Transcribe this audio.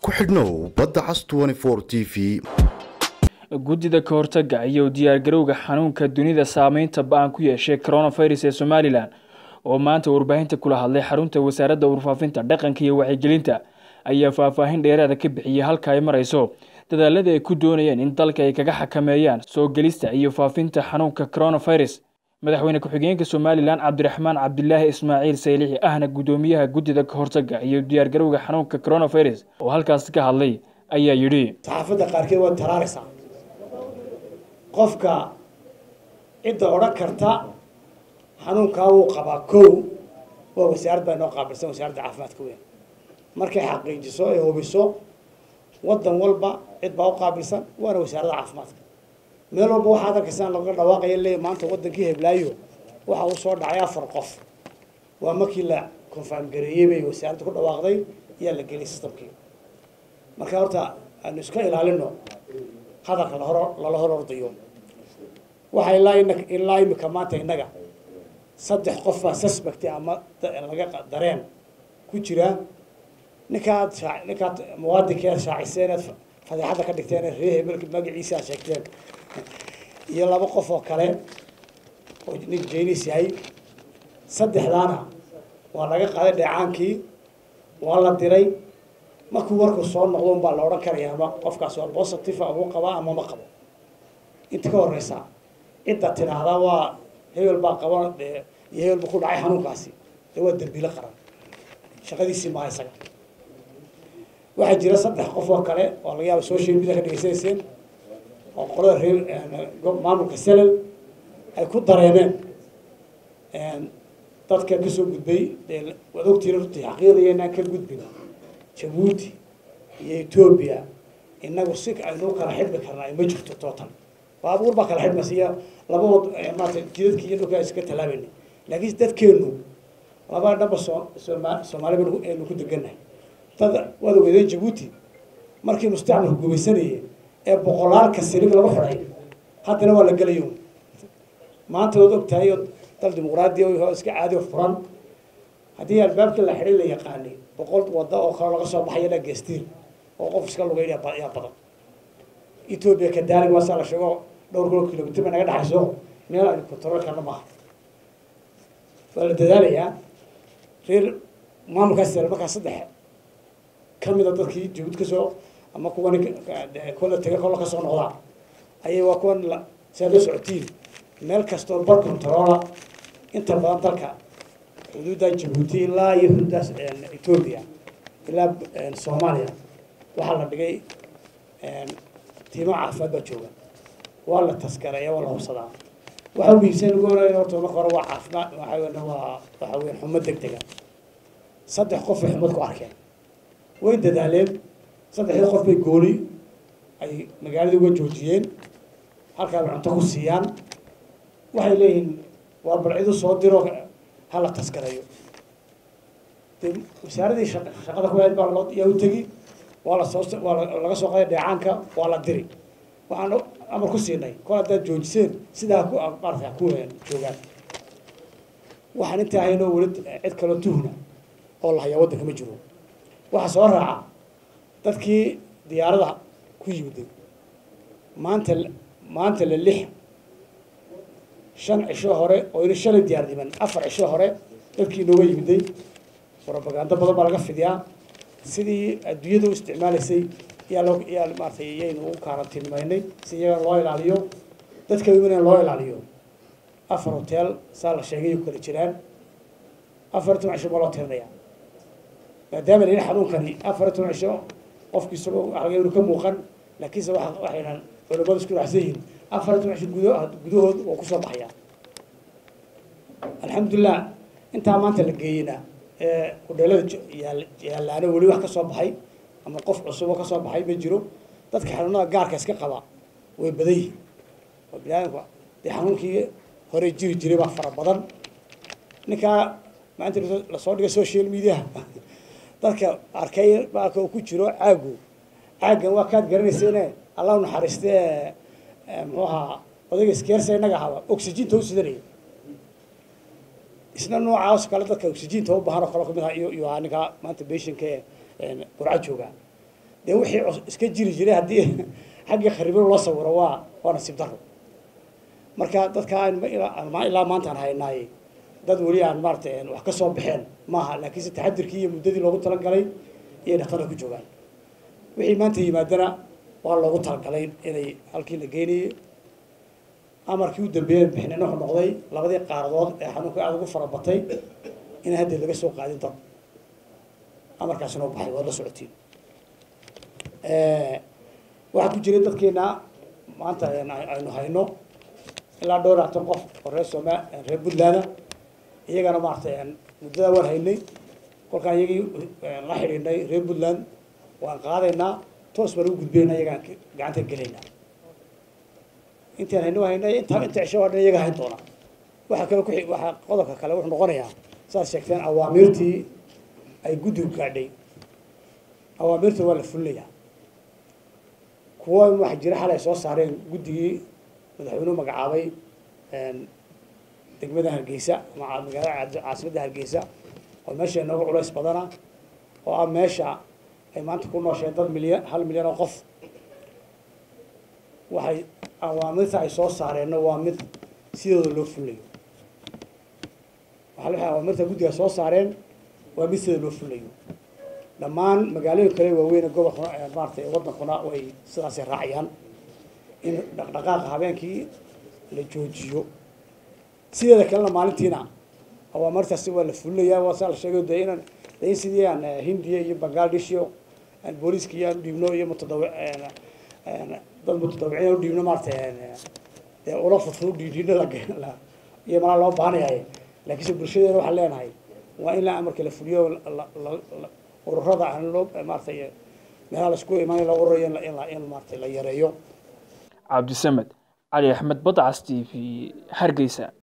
ku xidhnow badda cas t v guddida ka hortaga iyo diyaargarowga xanuunka dunida saameynta ba-an ku yeeshay coronavirus ee somalilan oo maanta warbaahinta kula hadlay xarunta wasaaradda warfaafinta dhaqanka iyo wacyigelinta ayaa faahfaahin dheeraada ka bixiyey halka ay marayso dadaalada ay ku doonayeen in dalka ay kaga xakameeyaan soo gelista iyo faafinta xanuunka coronavirus madaxweyne ku-xigeenka somalilan cabdiraxmaan cabdilaahi ismaaciil saylixi ahna guddoomiyaha guddida ka hortaga iyo diyaargarowga xanuunka coronavirus oo halkaasi ka hadlay ayaa yidhi saxaafadda qaarkeed waa taraaraysaa qofka cidda odhan karta xanuunkaa wuu qabaa kow waa wasaarad baa inoo qaabilsan wasaaradda caafimaadka weyn markay xaqiijiso ay hubiso waddan walba cid baa u qaabilsan waana wasaaradda caafimaadka meel walba waxaad arkaysaan laga dhawaaqaya leeya maanta waddankii heblaayo waxa uu soo dhacay afar qof waa markii la confirm gareeyey bay wasaaradda ku dhawaaqday ayaa la geliyay systemkii marka horta aanu iska ilaalino hadalka lahor lala hor ordayo waxa ilaa ilaa imika maanta innaga saddex qof baa suspect ama laga dareen ku jira ninkaad ninkaad muwaadinkeed shaaciseen eed fadeexadda ka dhigteen ree hebelka magaciisa aad sheegteen iyo laba qof oo kale oo nin jaynis yahay saddexdaana waa laga qaaday dheecaankii waa la diray markuu warku soo noqdo un baa la odhan karaya ama qofkaas waa positive amuu qabaa ama ma qabo inta ka horeysa cidda tidhaahdaa waa hebel baa qaba iyo hebel buu ku dhacay xanuunkaasi dee waa dambiilo qaran shaqadiisii maha isaga waxaa jira saddex qof oo kale oo laga yaaba social media ka dhegeysanayseen oo qolada reer maamulka selal ay ku dareemeen dadka kasoo gudbay dee waad ogtiin runtii xaqiiqdaya inaan ka gudbin jabuuti iyo etoobiya inagu si aynu kala xidhmi karnaa ma jirto tootan baabuur baa kala xidhmaysa iyo laba wad maarata jidadki iyo dhulka iska tallaabayna laakiin dadkeenu laba dhamba soo sooma soomaali baynu ku degannahay dad waad ogeedeen jabuuti markii mustacmalku gumaysanayay ee boqolaalka silig lagu xidhay haddana waa la gelayo maanta waad og tahay dal dimuqraadiya oo iska caadi furan haddii albaabka la xidhay la yaqaanay boqol wada oo kale laga soo baxaya la geestiir oo qof iska lugeyn yaa badan etoobiya kadaalig waasaa la sheego dhowr kilo kilomitr bay naga dhexayso meel aynu control karna maaha waa la dadaalayaa reer maamulkaas markaa saddex kamida dadkii jabuud kasoo ama kuwan kola tega kola kasoo noqdaa ayay waa kuwan saa la socotiin meel kastoo bar controla inta badan dalka xuduudda jabuuti ilaa iyo xuduuddaas etoobiya ilaa soomaaliya waxaa la dhigay tiimo caafimaad baa jooga waa la taskareeya waa la hubsadaa waxa muhiimsan ugu horeeya horta marka hore waa caafimaad waxa weyn waa waxa weyn xumo deg dega saddex qof ay xumad ku arkeen way dadaaleen saddexdii qof bay gooli ay magaalada uga joojiyeen halkaa bay cunto ku siiyaan waxay leeyihiin waa balcidu soo diro hala taskareeyo de wasaaradii shaqada ku hayd baa loo yaa u tegi waa la soo waa laga soo qaaday dheecaanka waa la diri waxaan amar ku siinay kol haddaad joojiseen sidaa ku maarata ku joogaan waxaan intaa haynoo weli cid kaloo tuhna oo la hayaa waddanka ma jiro waxaa soo raaca dadkii diyaarada ku yimiday maanta maanta la lix shan cisho hore oo ina shalay diyaar dhiman afar cisho hore dadkii inooga yimiday robagando badan baa laga fidiyaa sidii adduunyada u isticmaalaysay yaa loo yaa maaratay iyaynu u kaarantiinimaynay si iyaga loo ilaaliyo dadka imina loo ilaaliyo afar hotel saa la sheegay kala jiraan afar toban cisho ma loo tirinaya maadaama layihi xanuunkani afar toban cisho qofki isagoo waxlaga inu ka muuqan laakiinse waa waxaynan culimadu isku raacsan yihiin afar toban cisho gudo gudahood oo kusoo baxaya alxamdulilah intaa maanta la geeyena ee hudheelada yaalaano weli wax ka soo baxay ama qof cusuboo kasoo baxay ma jiro dadka xanuunada gaarka iska qaba way badan yihiin oo biniaadamka dee xanuunkii hore jiri jiray baa fara badan ninkaa maanta lasoo dhigay social mediaha dadka arkay baalka uu ku jiro caagu caaggan waa kaad garanayseene allah naxariiste muxuu ahaa odayga iskeersa inaga ahaba oxyginta u sidanaya isna noocaas kale dadka oxyginta u baahan oo kale kamid ah iyo iyo ahaa ninka maanta beshinka ee burca jooga dee wixii iska jiri jiray haddii xaggii kharibin loo sawiro waa waa nasiib daro marka dadka ilaa maantaan haynaay dad weli aan maaratay wax ka soo baxeen maaha laakiinse taxadirkii iyo muddadii loogu talagalay iyay dhaktarka ku joogaan wixii maanta yimaadana waa loogu talagalay inay halkii la geynayay amarkii u dambeeyey bixinina wuxuu noqday labadii qaaradood ee xanuunka aada ugu fara batay inaan haddeed laga soo qaadin dad amarkaasina u baxay waad la socotiin waxaa ku jiray dadkeena maanta aynu hayno ilaa dhowr labaatan qof oo reer sooma reer puntland iyagana maaragtay muddada waan haynay kolkaan iyagii la xidhiidhnay reer puntland waan qaadaynaa toos baan ugu gudbayna iyagaan gacanta gelaynaa intaan hayno haynay inta inta cisho waa dhan iyaga hayn doona waxaa kale ku waxaa qodobka kale wuxuu noqonayaa saad sheegteen awaamiirtii ay guddigu gaadhay awaamiirta waa la fulinayaa kuwa waxaa jira xalay soo saareen guddigii madaxweynuhu magacaabay degmada hargeysa ama magaalada caasimadda hargeysa oo meesha inooga culays badana oo ah meesha ay maanta ku noosheen dad milyan hal milyan oo qof waxay awaamirta ay soo saareenna waa mid sidooda loo fulayo waxa waxay awaamirta guddiga soo saareen waa mid sidooda loo fulayo dhammaan magaalooyin kale waaweyn gobolkuna maaratay waddankuna way sidaasay raacayaan in dhaqdhaqaaqa habeenkii la joojiyo sideeda kalena maalintiina awaamartaasi waa la fulinayaa waa saa la sheegay de inaan de in sidii aan hindiya iyo bangladesh iyo aan booliiska iyo aan udhiibno iyo mutadawi dad mutadawiciin aan udhiibno maaratay dee ula fudfud udhiidhiino la iyo malaa loo baanayahay laakiinse bulshadeena waxaan leenahay waa in la amarka la fuliyo ururada aan loo maaratay meelaha la isku imaanay la ururayo in maaratay la yareeyo cabdisamed cali axmed badcas t v hargeysa